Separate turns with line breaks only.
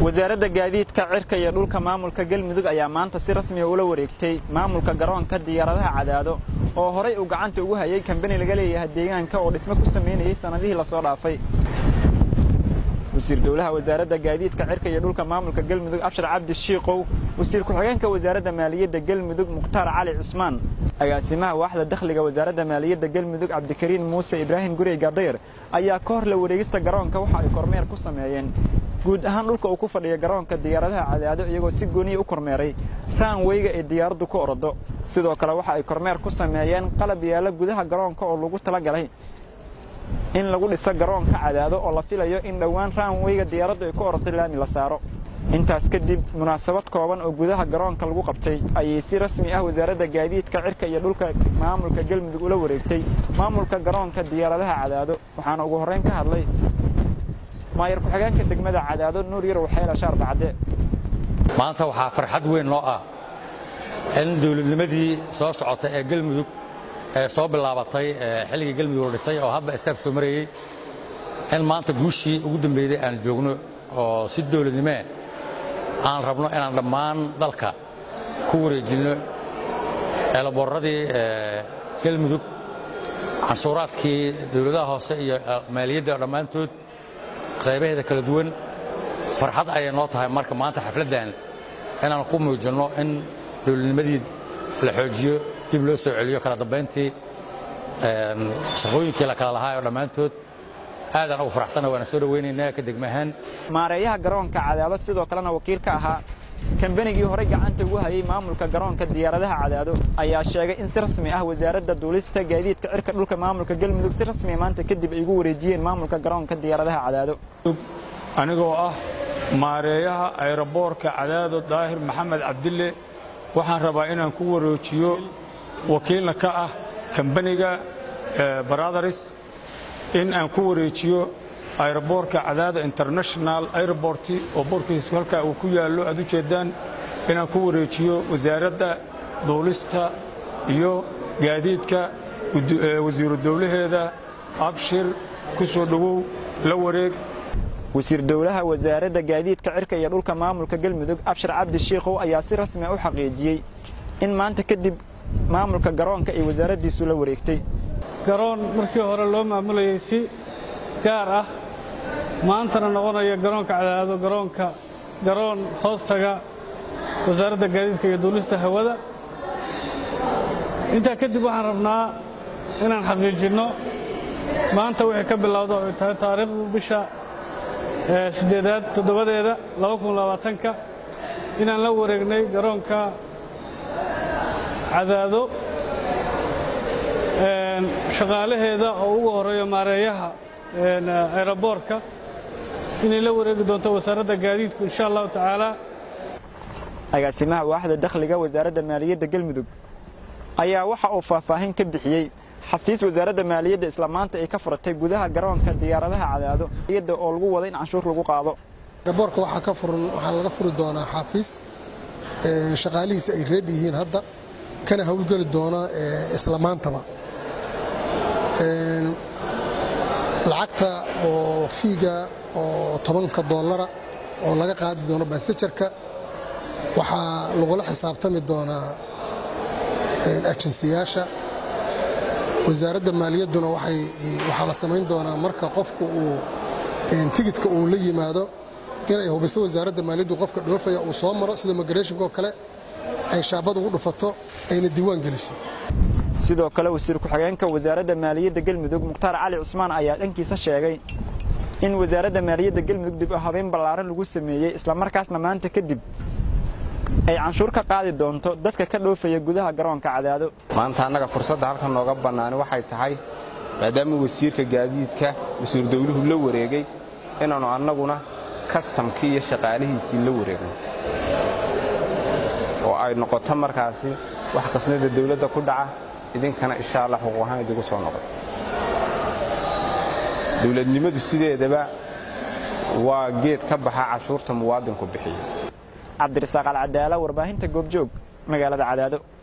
wasaaradda gaadiidka cirka iyo dhulka maamulka galmudug ayaa maanta si rasmiya ula wareegtay maamulka garoonka diyaaradaha cadaado oo horay uu gacanta ugu hayay kambani laga leeyahay deegaanka oo dhismo ku samaynayay sannadihii lasoo dhaafay wasiir dowlaha wasaaradda gaadiidka cirka iyo dhulka maamulka galmudug abshar cabdi shiikow wasiir ku-xigeenka wasaaradda maaliyadda galmudug mukhtaar cali cusmaan agaasimaha waaxda dakhliga wasaaradda maaliyadda galmudug cabdikariin muuse ibraahim gurey gaadayr ayaa ka hor la wareegista garoonka waxa ay kormeer ku sameeyeen guud ahaan dhulka uu ku fadhiya garoonka diyaaradaha cadaado iyagoo si gooniya u kormeeray raanweyga ee diyaaraddu ku ordo sidoo kale waxa ay kormeer ku sameeyeen qalab yaalla gudaha garoonka oo lagu talagalay in lagu dhiso garoonka cadaado oo la filayo in dhowaan raanweyga diyaaraddu ay ku orotay laami la saaro intaas kadib munaasabad kooban oo gudaha garoonka lagu qabtay ayay si rasmi ah wasaaradda gaadiidka cirka iyo dhulka maamulka galmudug ula wareegtay maamulka garoonka diyaaradaha cadaado waxaana ugu horrayn ka hadlay maayar ku-xigeenka degmada cadaado nuur yarow xeela shaar bacde
maanta waxaa farxad weyn noo ah in dawladnimadii soo socota ee galmudug ee soo bilaabatay xilligii galmudug la dhisay oo hadba istaab soo marayey in maanta guushii ugu dambeeyey aan joogno oo si dawladnimee aan rabno inaan dhammaan dalka ku wareejinno eelaboorradii galmudug canshuuraadkii dawladaha hoose iyo maaliyadda dhammaantood qaybaheeda kala duwan farxad ayay noo tahay marka maanta xafladdan inaan ku muujinno in dawladnimadii la xoojiyo dib loo soo celiyo kala dambayntii shaqooyinkii la kala lahaa oo dhammaantood aadaan ugu faraxsana waana soo dhowaynaynaa ka degmahaan
maareeyaha garoonka cadaado sidoo kalena wakiil ka ahaa kambanigii horey gacanta ugu hayay maamulka garoonka diyaaradaha cadaado ayaa sheegay in si rasmi ah wasaaradda duulista gaadiidka cirka dhulka maamulka galmudug si rasmiya maanta kadib ay ugu wareejiyeen maamulka garoonka diyaaradaha cadaado
anigoo ah maareeyaha ayroboorka cadaado daahir maxamed cabdille waxaan rabaa inaan ku wareejiyo wakiilna ka ah kambaniga brothers in aan ku wareejiyo ayroboorka cadaada international airport oo boorkiisu halkaa uu ku yaallo aad u jeeddaan inaan ku wareejiyo wasaaradda duulista iyo gaadiidka wasiiru dowlaheeda abshir ku soo dhowow la wareeg
wasiir dowlaha wasaaradda gaadiidka cirka iyo dhulka maamulka galmudug abshir cabdi shiikow ayaa si rasmi u xaqiijiyey in maanta kadib maamulka garoonka ay wasaaraddiisu la wareegtay
garoon markii hore loo maamulayay si gaar ah maantana noqonaya garoonka cadaado garoonka garoon hoostaga wasaaradda gaadiidka iyo duulista hawada intaa kadib waxaan rabnaa inaan xaqiijinno maanta wixii ka bilowda oo ay tahay taariikhdu bisha siddeedaad toddobadeeda labaatanka inaan la wareegnay garoonka cadaado shaqaalaheeda oo ugu horreeyo maareeyaha ayroboorka inay la wareegi doonto wasaaradda gaadiidku insha allahu tacaala
agaasimaha waaxda dakhliga wasaaradda maaliyadda galmudug ayaa waxa uu faahfaahin ka bixiyey xafiis wasaaradda maaliyadda isla maanta ay ka furatay gudaha garoonka diyaaradaha cadaado iyada oo lagu wada in canshuur lagu qaado
ayroboorka waxaa ka furan waxaa laga furi doonaa xafiis shaqaalihiisa ay reedhi yihiin hadda kana howlgeli doona isla maantaba lacagta oo fiiga oo tobanka doolara oo laga qaadi doono basajarka waxaa lagula xisaabtami doonaa ajensiyaasha wasaaradda maaliyadduna waxaa la samayn doonaa marka qofku uu tigidka uu la yimaado inay hubiso wasaaradda maaliyaddu qofka dhoofaya uu soo maro sida migrationko kale ay shaabad ugu dhufato ayna diiwaan geliso
sidoo kale wasiir ku-xigeenka wasaaradda maaliyadda galmudug mukhtaar cali cusmaan ayaa dhankiisa sheegay in wasaaradda maaliyadda galmudug dib u habeyn ballaaran lagu sameeyey islamarkaasna maanta kadib ay canshuur ka qaadi doonto dadka ka dhoofaya gudaha garoonka cadaado
maanta annaga fursadda halkan nooga bannaani waxay tahay maadaama wasiirka gaadiidka wasiir dawluhu la wareegay inaannu annaguna kastamkii iyo shaqaalihiisii la wareegno oo ay noqoto markaasi wax qasnada dawladda ku dhaca idinkana insha allah xuquuq ahaan idigu soo noqdo dawladnimadu sideedaba waa geed ka baxa cashuurta muwaadinku bixiyo
cabdirasaaq alcadaala warbaahinta goobjoog magaalada cadaado